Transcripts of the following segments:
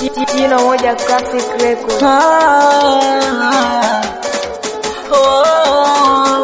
Jina moja Classic Record. Ah, oh,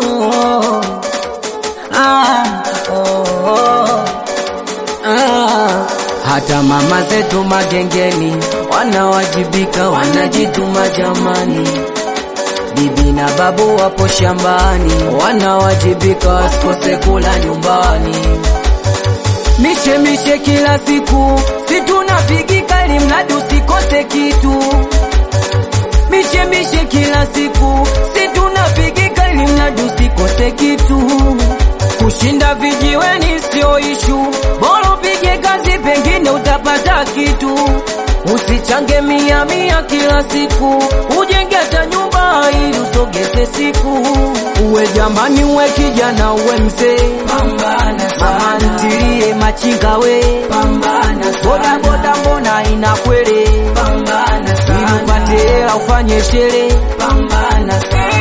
ah, oh, ah. Hata mama zetu magengeni wanawajibika, wanajituma jamani. Bibi na babu wapo shambani, wanawajibika, wasikose kula nyumbani. Mishe mishe kila siku, si tunapigika ili mradi usikose kitu. Mishe mishe kila siku, si tunapigika ili mradi usikose kitu. Kushinda vijiweni sio ishu, bora upige kazi, pengine utapata kitu. Usichange mia mia kila siku, ujenge hata nyumba ili usogeze siku. Uwe jamani, uwe kijana, uwe mzee, pambana mama ntilie machinga we, pambana boda boda, mbona inakwere, pambana ili upate hela ufanye shere, pambana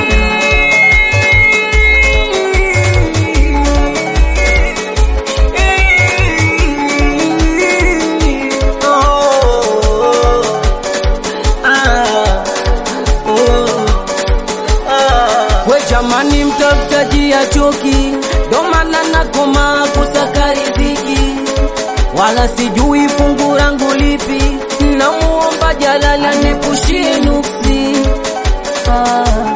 We jamani, mtafutaji ya choki, ndo maana nakoma kusaka riziki, wala sijui fungu langu lipi, namuomba Jalali anipushie nuksi. Ah.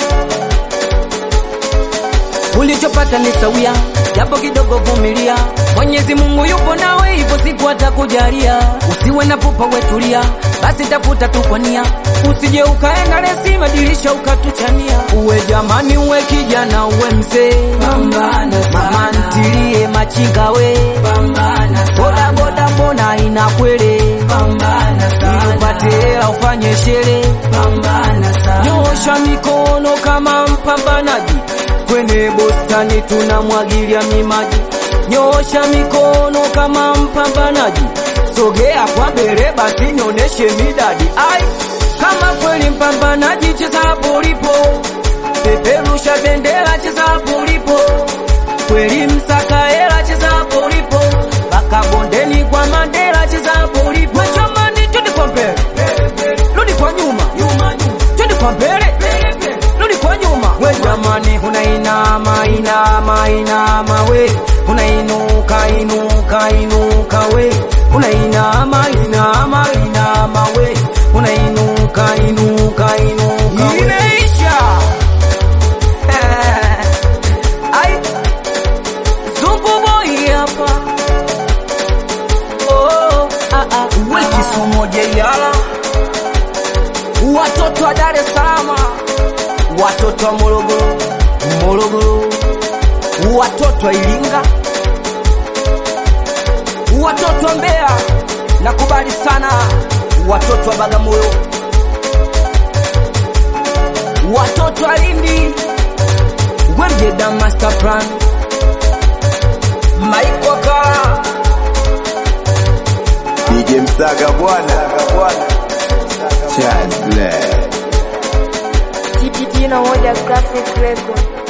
Ulichopata ni sawia, japo kidogo vumilia. Mwenyezi Mungu yupo nawe, hivyo siku atakujalia. Usiwe na pupa, wetulia, basi tafuta tu kwa nia, usije ukaenda resi madirisha ukatuchania. Uwe jamani, uwe kijana, uwe mzee, pambana mama ntilie machinga we, pambana boda boda, mbona inakwere, pambana ili upate hela ufanye shere, pambana nyosha mikono kama mpambanaji kwenye bustani tunamwagilia mimaji, nyosha mikono kama mpambanaji, sogea kwa mbele basi nionyeshe midadi. Ai, kama kweli mpambanaji, cheza hapo ulipo, peperusha bendera, cheza hapo ulipo, kweli msaka hela, cheza hapo ulipo, mpaka bondeni kwa Mandela, cheza hapo ulipo. We jamani, twende kwa mbele, rudi kwa nyuma, twende kwa mbele, rudi kwa nyuma. We jamani, unainama inama inama we, unainuka inuka inuka we, unainama inama inama we, unainuka inuka inuka we. Imeisha. Ai, Zungu boy hapa. Oh, ah, ah, we Kisumu jeyala, watoto wa Dar es Salaam watoto wa Morogoro, Morogoro, watoto wa Iringa, watoto wa Mbeya, nakubali sana watoto wa Bagamoyo, watoto wa Lindi, Wemjeda Master Plan, Maiko Kala, DJ Msaga bwana bwana Charles Black Jina moja Classic Record.